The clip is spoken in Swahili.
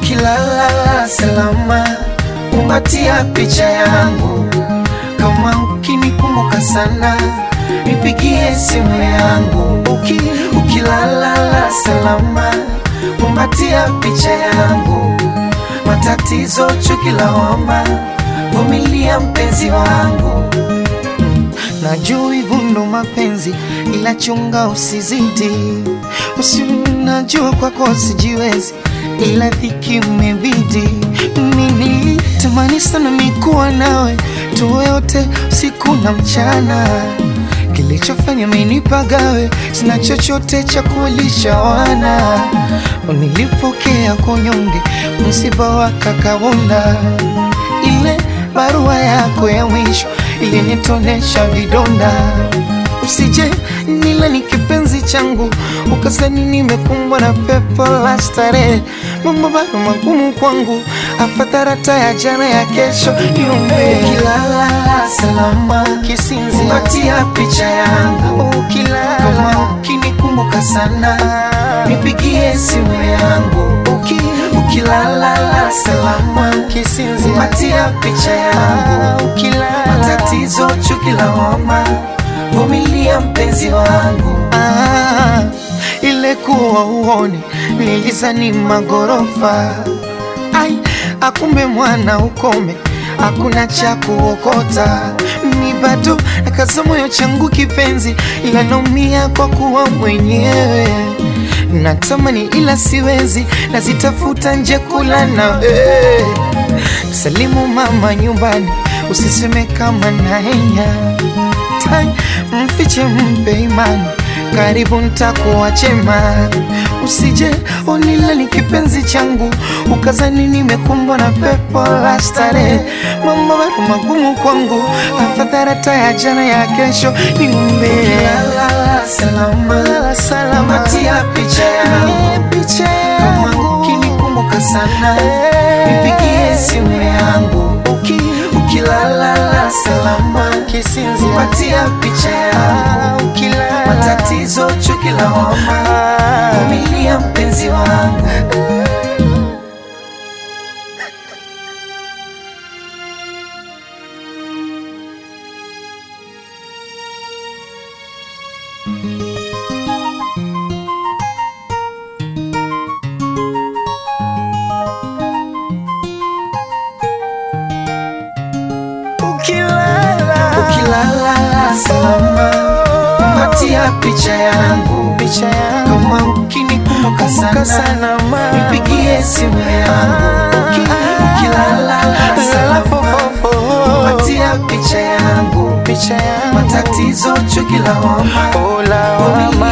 ukilala salama, kumbatia picha yangu. Kama ukinikumbuka sana, nipigie simu yangu. Uki, ukilala salama, kumbatia picha yangu. Matatizo, chuki, lawama, vumilia mpenzi wangu. Najua hivyo ndo mapenzi, ila chunga usizidi. Usi najua kwako sijiwezi, ila dhiki imebidi. Mimi tamani sana mikuwa nawe, tuwe wote usiku na mchana. Kilichofanya menipagawe, sina chochote cha kuwalisha wana. Nilipokea kunyonge, msiba wa kakabonda, ile barua yako ya mwisho ilinitonesha vidonda. Usije nila ni kipenzi changu, ukasani nimekumbwa na pepo la starehe. Mambo bado magumu kwangu, afadhali ya jana ya kesho niombe. Ukilala salama, kisinzi patia picha yangu. Ukilala kama ukinikumbuka sana, nipigie simu yangu. Uki, ukilala salama, kisinzi patia picha yangu. Ukilala matatizo, chuki, lawama, vumilia mpenzi wangu. Ah, ile kuwa uone nilizani magorofa ai akumbe mwana ukome hakuna cha kuokota mi bado nakaza moyo changu kipenzi ila naumia kwa kuwa mwenyewe natamani ila siwezi nazitafuta nje kula nawe salimu mama nyumbani usiseme kama naenya Tai, mfiche mpe imani karibu ntakuwa chema usije onila ni kipenzi changu ukazani nimekumbwa na pepo la starehe mambo bado magumu kwangu afadhali ya jana ya kesho niumbe salama salama tia picha yangu picha yangu ukinikumbuka sana nipigie simu yangu uki ukilala salama kisinzi patia picha yangu ukilala matatizo chuki lawama vumilia mpenzi wangu ukilala ukilala salama patia picha yangu picha yangu kama ukinikumbuka sana, sana nipigie simu yangu Uki, ukilala salama patia picha yangu picha yangu matatizo chuki lawama vumilia